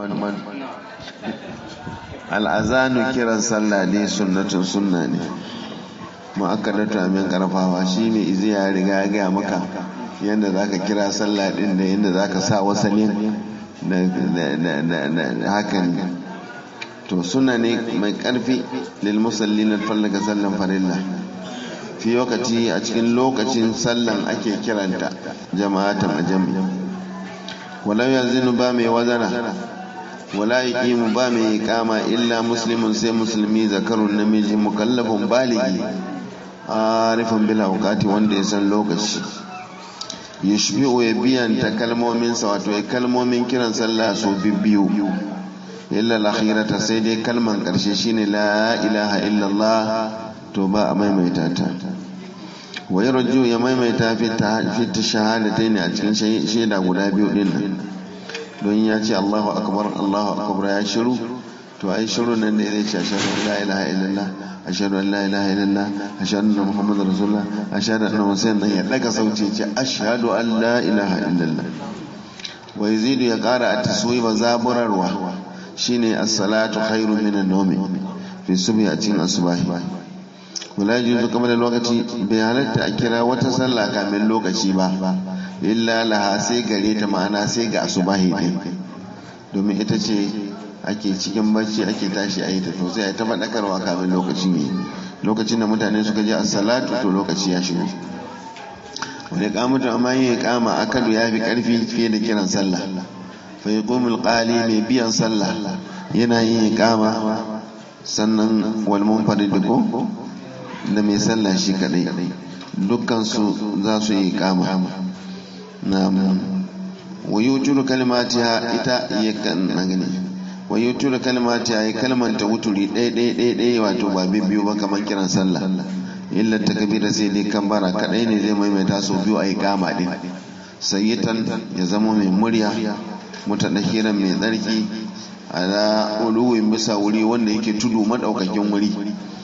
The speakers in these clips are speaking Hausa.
al'azanu kiran sallah ne sunnatun sunna ne mu'akkadatu amin karfawa shi mai izi ya riga ya gaya maka yadda za ka kira sallah din da yadda za ka sa wasalin da hakan to suna ne mai karfi lil musalli na fallaka sallan farilla fi lokaci a cikin lokacin sallan ake kiranta jama'ata majami walau yanzu ba mai wazana wala yaqimu ba mai kama illa muslimun sai musulmi zakarun namiji mukallafin baligi arifan bil awqati wanda ya san lokaci yushbi'u ya biyanta kalmomin sa wato ya kalmomin kiran sallah su bibbiyu illa al-akhirata sai dai kalman karshe shine la ilaha illallah to ba a maimaita ta wa yarju ya maimaita fi ta shahadatain a cikin shaida guda biyu din nan don ya ce Allahu akbar Allahu akbar ya shiru to ai shiru nan da zai ce ashhadu an la ilaha illallah ashhadu an la ilaha illallah ashhadu anna muhammadar rasulullah ashhadu anna musayyid ya daga sauti ce ashhadu an la ilaha illallah wa yazidu ya kara a taswiba zaburarwa shine as-salatu khairu min an-nawmi fi subhi a cikin asubahi wala yajuzu kamar lokaci bai halatta a kira wata sallah kamin lokaci ba illa laha sai gare ta ma'ana sai ga asubahi din domin ita ce ake cikin bacci ake tashi a yi ta to sai a ta faɗakarwa kamin lokacin yi lokacin da mutane suka je salatu to lokaci ya shigo wani kamutu amma yin kama akadu ya fi karfi fiye da kiran sallah fa yaqumul qali mai biyan sallah yana yin kama sannan wal munfarid ko da mai sallah shi kadai dukkan su za su yi kama na'am wa yuturu kalimatiha ita yakan gani wa yuturu kalimatiha ya kalmanta wuturi ɗaya ɗaya ɗaya ɗaya wato ba biyu ba kamar kiran sallah illa takbira sai dai kambara kadai ne zai maimaita sau biyu a yi kama din sayyitan ya zama mai murya mutadahiran mai tsarki ala uluwin bisa wuri wanda yake tudu madaukakin wuri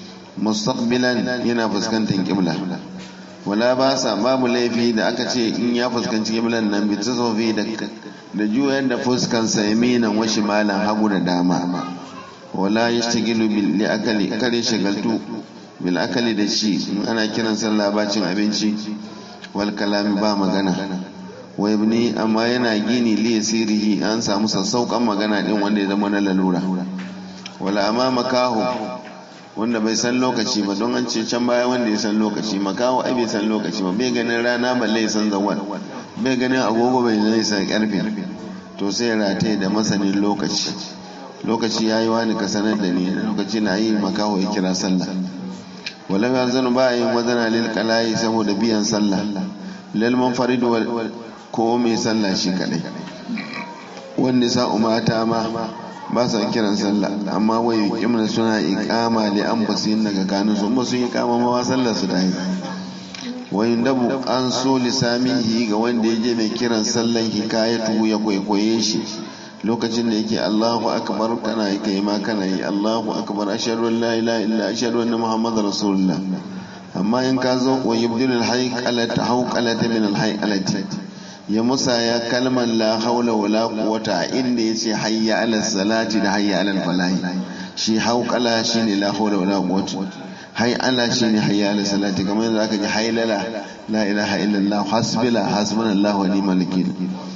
mustaqbilan yana fuskantar kibla wala ba sa babu laifi da aka ce in ya fuskanci kiblan nan bi tasofi da da juyar da fuskansa yaminan wa shimalan hagu da dama wala yashtagilu bil akali kare shagaltu bil akali da shi in ana kiran sallah bacin abinci wal kalami ba magana wa ibni amma yana gini li yasirihi an samu sassauƙan magana din wanda ya zama na lalura wala amma makaho wanda bai san lokaci ba don an ce can baya wanda ya san lokaci makaho ai bai san lokaci ba bai ganin rana balle ya san zawal bai ganin agogo bai zai san karfe to sai rataye da masanin lokaci lokaci ya yi wani ka sanar da ni lokaci na yi makaho ya kira sallah walau yanzu ba yin wazana lil kalayi saboda biyan sallah lil munfarid ko mai sallah shi kadai wanda sa umata ma ba sa kiran sallah amma wai kimna suna iqama li an basin daga kanu sun ba sun iqama ma sallar su da yi wai dabu an so lisamihi ga wanda yaje mai kiran sallan hikayatu ya kwaikwaye shi lokacin da yake Allahu akbar kana yi kai ma kana yi Allahu akbar ashhadu an la ilaha illa ashhadu anna muhammadar rasulullah amma in ka zo wa yubdilul hayqalata hawqalata min al hayqalati ya musa ya kalmar la haula wala quwwata inda yace hayya ala salati da hayya ala falahi shi hauqala shine la haula wala quwwata hay ala shine hayya ala salati kamar yadda aka ji haylala la ilaha illallah hasbila hasbunallahu wa ni'mal wakeel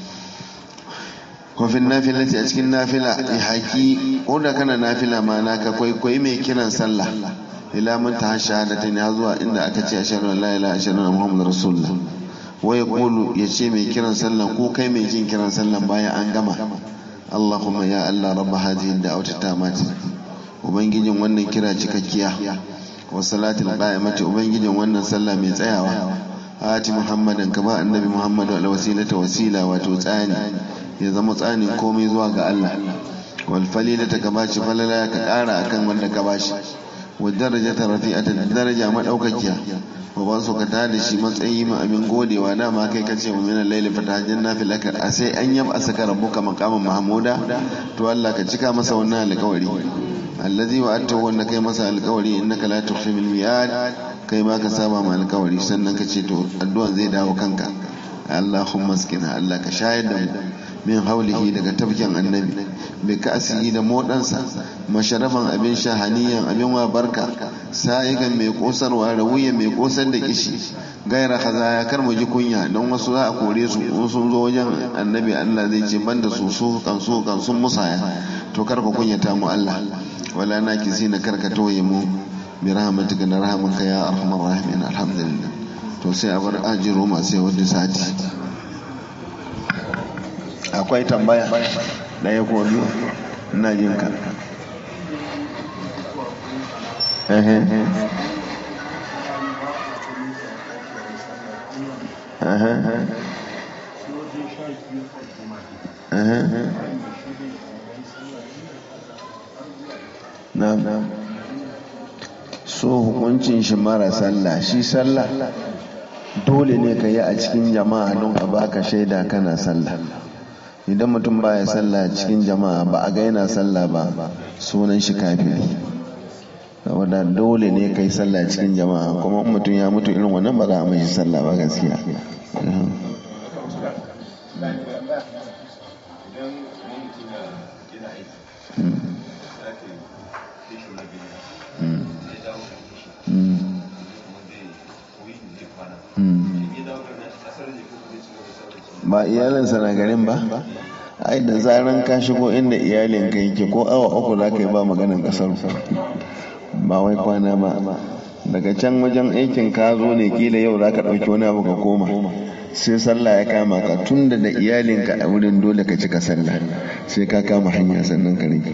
ko fi nafilati a cikin nafila ya haki ko da kana nafila ma naka kwaikwayi mai kiran sallah ila mun ta shahadatain ya zuwa inda aka ce ashhadu an la ilaha illallah muhammadur rasulullah waya kulu ya ce mai kiran sallan ko kai mai jin kiran sallan bayan an gama Allahumma ya Allah rabba hadhihi da'wati tamati ubangijin wannan kira cikakkiya wa salatul qa'imati ubangijin wannan sallah mai tsayawa ati muhammadan ka ba annabi muhammadu al wasilata wasila wato tsani ya zama tsani komai zuwa ga Allah wal falilata ka bashi falala ka kara akan wanda ka bashi wa darajata rafi'atan daraja madaukakiya wa ba su ka tada shi matsayi ma abin godewa dama kai kace mu minan laili fatajen nafilaka a sai an yaba saka rabbuka maqaman mahmuda to Allah ka cika masa wannan alƙawari allazi wa atta wanda kai masa alƙawari innaka la tukhfi bil mi'ad kai ma ka saba ma alƙawari sannan ka ce to addu'an zai dawo kanka Allahumma askina Allah ka shayar da mu min haulihi daga tafkin annabi bi ka'asihi da modansa masharafan abin shahaniyan abin wa barka sa'igan mai kosarwa rawiya mai kosar da kishi gaira kaza ya kar mu ji kunya don wasu za a kore su in sun zo wajen annabi Allah zai ce banda su su kan su kan sun musaya to kar ku kunyata mu Allah wala na kisi na karka toye mu bi rahmatika na rahmanka ya arhamar rahimin alhamdulillah to sai a bar ajiro masu wani sati akwai tambaya ɗaya ko biyu ina jin ka na so hukuncin shi mara sallah shi sallah dole ne ka yi a cikin jama'a don a baka shaida kana sallah idan mutum baya sallah cikin jama'a ba a ga yana sallah ba sunan shi kafiri saboda dole ne kai sallah cikin jama'a kuma mutum ya mutu irin wannan ba za a mai sallah ba gaskiya ba iyalinsa na garin ba ai da zaran ka shigo inda iyalin ka yake ko awa uku za ka yi ba maganin kasar ba wai kwana ba daga can wajen aikin ka zo ne kila yau za ka ɗauki wani abu ka koma sai sallah ya kama ka tun da da iyalinka a wurin dole ka cika sallah sai ka kama hanya sannan ka rike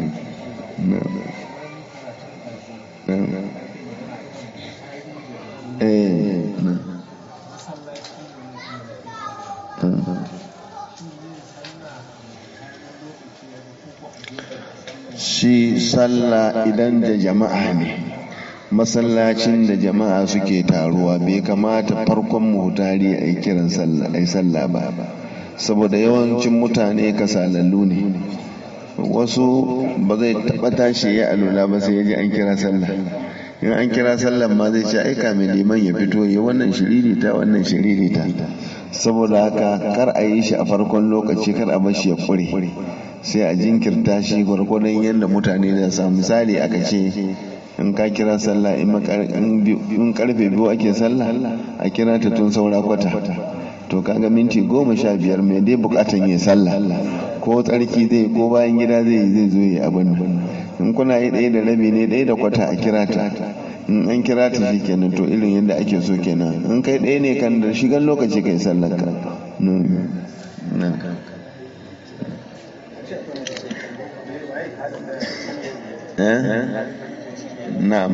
eh shi sallah idan da jama'a ne masallacin da jama'a suke taruwa bai kamata farkon muhtari a yi kiran sallah ba saboda yawancin mutane kasalallu ne wasu ba zai taɓa tashi ya alula ba sai ya ji an kira sallah in an kira sallah ma zai ce aika mai liman ya fito ya wannan shiririta wannan shiririta saboda haka kar a yi shi a farkon lokaci kar a bashi ya kure sai a jinkirta shi gwargwadon yadda mutane da sa misali aka ce in ka kira sallah in karfe biyu ake sallah a kira ta tun saura kwata to kaga minti goma sha biyar mai dai bukatan yi sallah ko tsarki zai ko bayan gida zai zai zo yi abin in kuna yi ɗaya da rabi ne ɗaya da kwata a kira ta in an kira ta shi kenan to irin yadda ake so kenan in kai ɗaya ne kan da shigan lokaci kai sallar ka na'am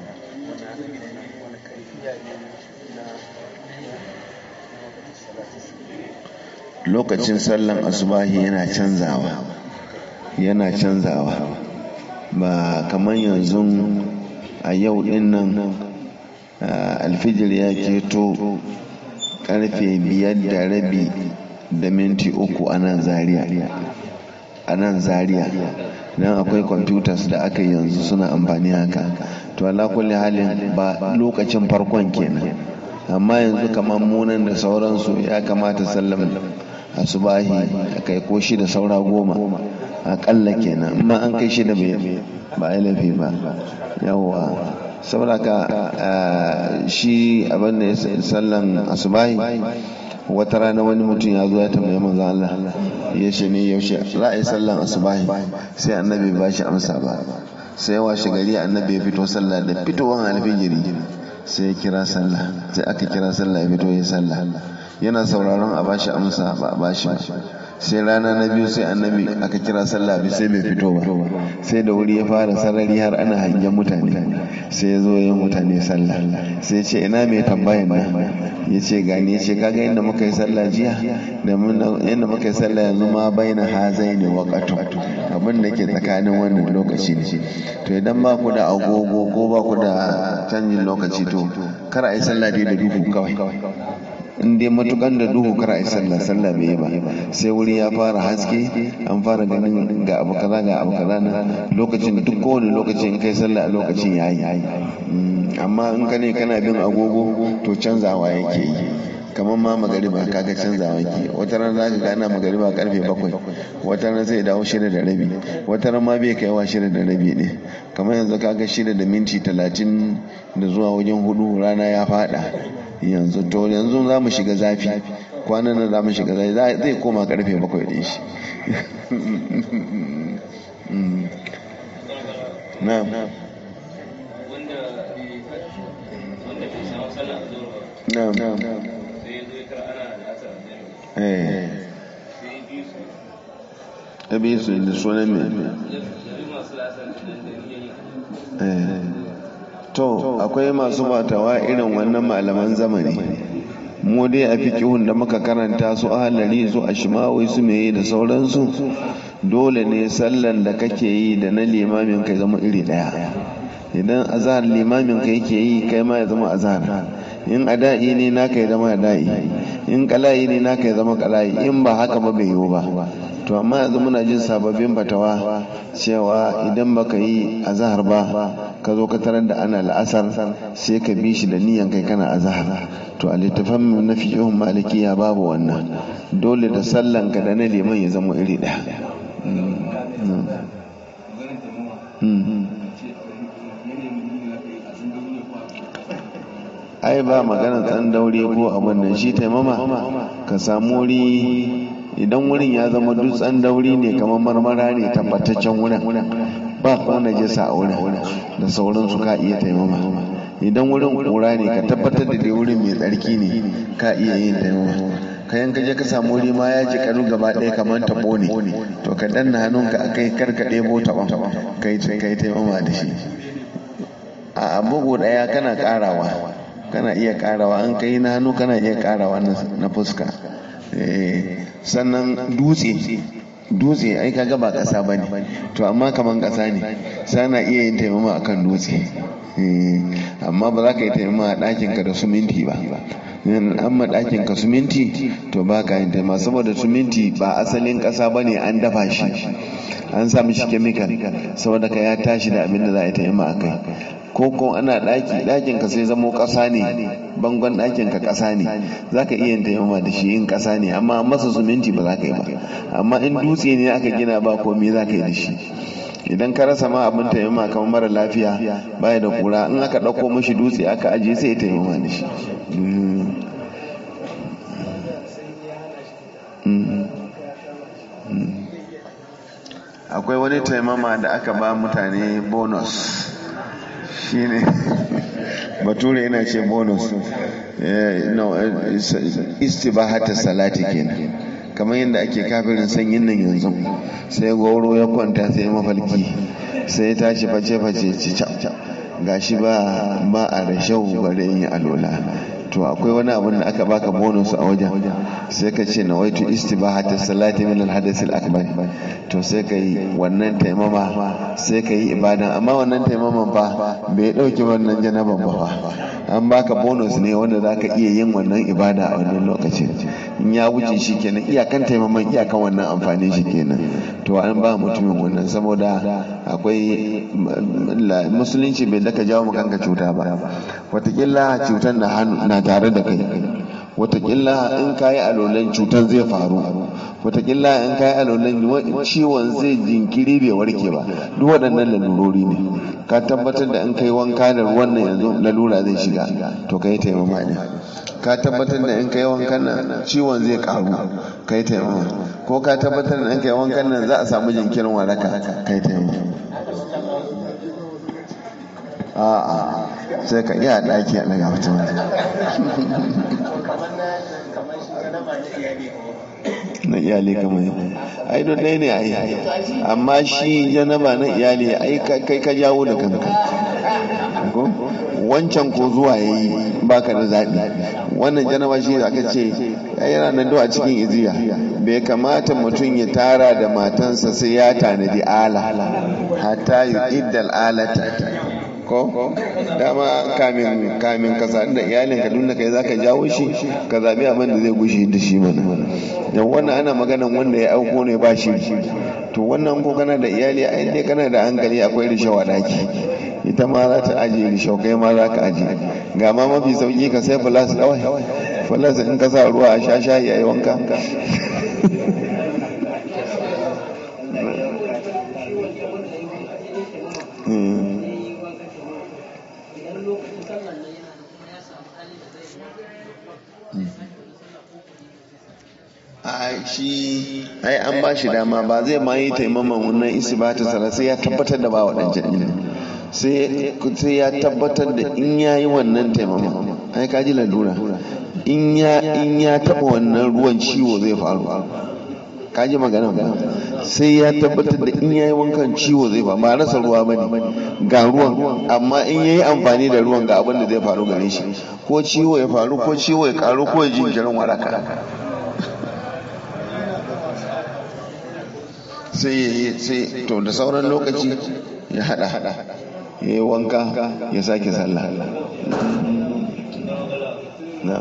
lokacin sallan asubahi yana canzawa yana canzawa ba kamar yanzu a yau din nan alfijir ya keto karfe biyar da rabi da minti uku a nan zaria a nan zaria don akwai computers da aka yanzu suna amfani haka to ala kulli halin ba lokacin farkon kenan amma yanzu kamar munan da sauransu ya kamata sallam asubahi a kai ko shi da saura goma akalla kenan amma an kai shi da ba a laifi ba yawwa saboda shi abin da sallan asubahi wata rana wani mutum ya zo ya tambaye manzo Allah ya ce ne yaushe za a yi sallan asubahi sai annabi ba shi amsa ba sai washe gari annabi ya fito sallah da fitowar alfijiri sai ya kira sallah sai aka kira sallah ya fito ya sallah yana sauraron a bashi amsa ba a bashi ba sai rana na biyu sai annabi aka kira sallah bi sai bai fito ba sai da wuri ya fara sarari har ana hangen mutane sai ya zo yin mutane sallah sai ce ina mai tambayan nan ya ce gani ya ce kaga yadda muka yi sallah jiya da yadda muka yi sallah yanzu ma baina hazai ne waƙatu abin da ke tsakanin wannan lokaci ne to idan ba ku da agogo ko ba ku da canjin lokaci to kar a yi sallah dai da duhu kawai in dai matukan da duhu kar a yi sallah sallah bai yi ba sai wuri ya fara haske an fara ganin ga abu kaza ga abu kaza na lokacin duk kowane lokaci in kai sallah a lokacin ya yi amma in ka ne kana bin agogo to canzawa yake yi kamar ma magariba kaga canza wanki wata ran za ka gana magariba karfe bakwai wata ran sai dawo shida da rabi wata ran ma bai kaiwa shida da rabi ne kamar yanzu kaga shida da minti talatin da zuwa wajen hudu rana ya fada yanzu to yanzu za mu shiga zafi kwanan nan za mu shiga zafi zai koma karfe bakwai din shi na'am na'am eh ya bi su da sunan mai to akwai masu batawa irin wannan malaman zamani mu dai a fikihun da muka karanta su ahalari su a shimawai su meye da sauransu dole ne sallan da kake yi da na limamin kai zama iri daya idan azhar limamin kai yake yi kai ma ya zama azhar in ada'i ne naka ya zama ada'i in kala'i ne naka ya zama kala'i in ba haka ba bai yiwu ba to amma yanzu muna jin sababbin fatawa cewa idan baka yi azahar ba ka zo ka tarar da ana la'asar sai ka bi shi da niyan kai kana azahar to a littafan na fiqhun malikiya babu wannan dole da sallan ka da na liman ya zama iri ɗaya ai ba maganar ɗan daure ko abin nan shi taimama ka samu wuri idan wurin ya zama dutsen dauri ne kamar marmara ne tabbataccen wurin ba kuma najasa a wurin da sauransu ka iya taimama idan wurin kura ne ka tabbatar da dai wurin mai tsarki ne ka iya yin taimama kayan kaje ka samu wuri ma ya ji karu gaba ɗaya kamar taɓo ne to ka danna hannunka a kai karka ɗebo taɓon kai kai taimama da shi a bugu ɗaya kana ƙarawa kana iya ƙarawa an kai na hannu kana iya ƙarawa na fuska sannan dutse dutse ai kaga ba ƙasa bane to amma kaman ƙasa ne sana iya yin taimama akan dutse amma ba za ka yi taimama a ɗakin ka da suminti ba amma ɗakin ka suminti to ba ka yin taimama saboda suminti ba asalin ƙasa bane an dafa shi an sa mishi kemikal saboda ka ya tashi da abin da za a yi taimama a kai ko ko ana ɗaki ɗakin ka sai zamo ƙasa ne bangon ɗakin ka ƙasa ne za ka iya taimama da shi in ƙasa ne amma masa suminti ba za ka yi ba amma in dutse ne aka gina ba komai za ka yi da shi idan ka rasa ma abin taimama kamar mara lafiya baya da kura in aka ɗauko mashi dutse aka ajiye sai ya taimama da shi akwai wani taimama da aka ba mutane bonus shine bature yana ce bonus istibahata salati kenan kamar yadda ake kafirin sanyin nan yanzu sai goro ya kwanta sai mafalki sai ya tashi face-face ci gashi ba ba a da shau bare in yi alola to akwai wani abin da aka baka bonus a wajen sai ka ce nawaitu istibahata salati min al-hadath al-akbar to sai ka yi wannan taimama sai ka yi ibada amma wannan taimaman fa bai dauki wannan janaban ba an baka bonus ne wanda zaka iya yin wannan ibada a wannan lokacin in ya wuce shi kenan iyakan taimaman iyakan wannan amfani shi kenan to an ba mutumin wannan saboda akwai musulunci bai daka jawo kanka cuta ba watakila cutar na hannu na tare da kai watakila in ka yi alolan cutar zai faru watakila in ka yi alolan ciwon zai jinkiri bai warke ba duk waɗannan lalurori ne ka tabbatar da in kai wanka da ruwan nan yanzu lalura zai shiga to ka yi taimama ne ka tabbatar da in kai wankan nan ciwon zai karu ka yi taimama ko ka tabbatar da in kai wankan nan za a samu jinkirin waraka ka yi taimama a'a sai ka iya ɗaki a ɗaga mutum na iyali kamar yau ai don ɗaya ne ai amma shi janaba na iyali ai kai ka jawo da kanka wancan ko zuwa ya yi baka da zaɓi wannan janaba shi aka ce yana nan a cikin iziya bai kamata mutum ya tara da matansa sai ya tanadi ala hatta yi iddal alata ko dama kamin kamin ka sadu da iyalin ka dunna kai zaka jawo shi ka zabi abin da zai gushe da shi mana dan wannan ana maganan wanda ya auko ne ba shi to wannan ko kana da iyali ai dai kana da hankali akwai rishawa daki ita ma za ta ajiye rishau kai ma za ka ajiye ga ma mafi sauki ka sai plus kawai falasa in ka sa ruwa a sha shayi a yi wanka a shi ai an ba shi dama ba zai ma yi taimaman wannan isi ba ta sara sai ya tabbatar da ba waɗancan ɗin sai ya tabbatar da in ya yi wannan taimaman ai ka ji lalura in ya taɓa wannan ruwan ciwo zai faru ka ji magana ba sai ya tabbatar da in ya yi wankan ciwo zai faru ba rasa ruwa ba ne ga ruwan amma in ya yi amfani da ruwan ga abin da zai faru gare shi ko ciwo ya faru ko ciwo ya karu ko ya jinkirin waraka sai ya yi sai to da sauran lokaci ya hada hada ya yi wanka ya sake sallah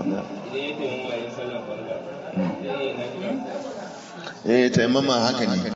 eh taimama haka ne